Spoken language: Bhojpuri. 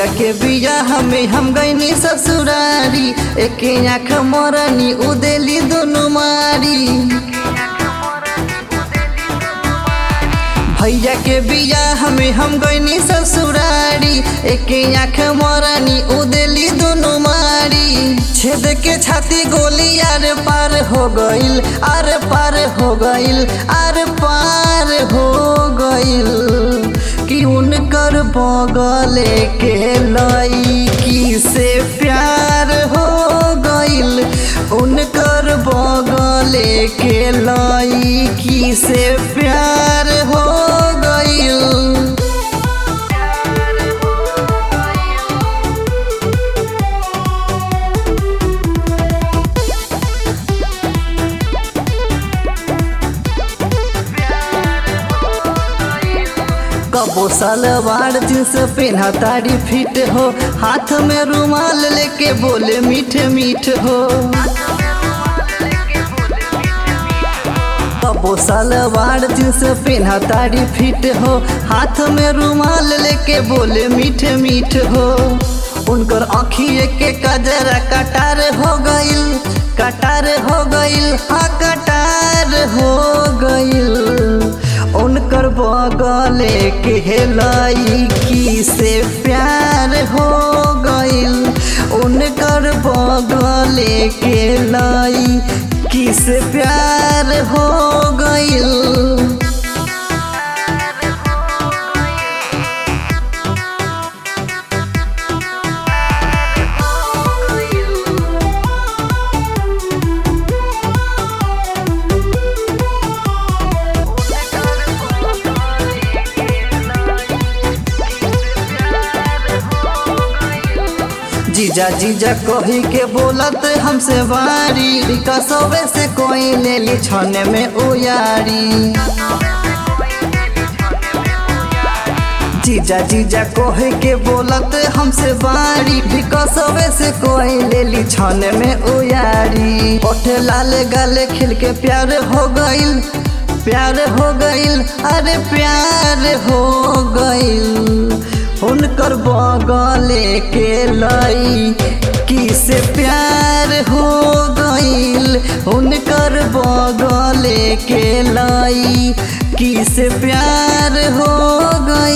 भैया के बिया हमें हम गईनी ससुरारी एक आँख मोरनी उदेली दोनों मारी भैया के बिया हमें हम गईनी ससुरारी एक आँख मोरनी उदेली दोनों मारी छेद के छाती गोली आर पार हो गइल आर पार हो गइल आर पार हो गइल कि उनकर बगले के लईकी से प्यार हो गइल उनकर बगले के लईकी से प्यार हो गइल कबो सलवार जींस पहना तारी फिट हो हाथ में रुमाल लेके बोले मीठ मीठ हो कबो सलवार जींस पहना तारी फिट हो हाथ में रुमाल लेके बोले मीठ मीठ हो उनकर आँखिए के कजरा कटार हो गइल कटार हो गइल हाँ कटार हो गइल उनकर बगले के लईकी से प्यार हो गइल उनकर बगले के लईकी से प्यार हो गइल जीजा जीजा कही के बोलत हमसे बारी विकासवे से कोई ले ली छने में उयारी जीजा जीजा कहे के बोलत हमसे बारी विकासवे से कोई ले ली छने में उयारी ओठे लाल गाले खिल के प्यार हो गइल प्यार हो गइल अरे प्यार हो गइल उनकर बगले के लई किसे प्यार हो गइल उनकर बगले के लई किसे प्यार हो गइल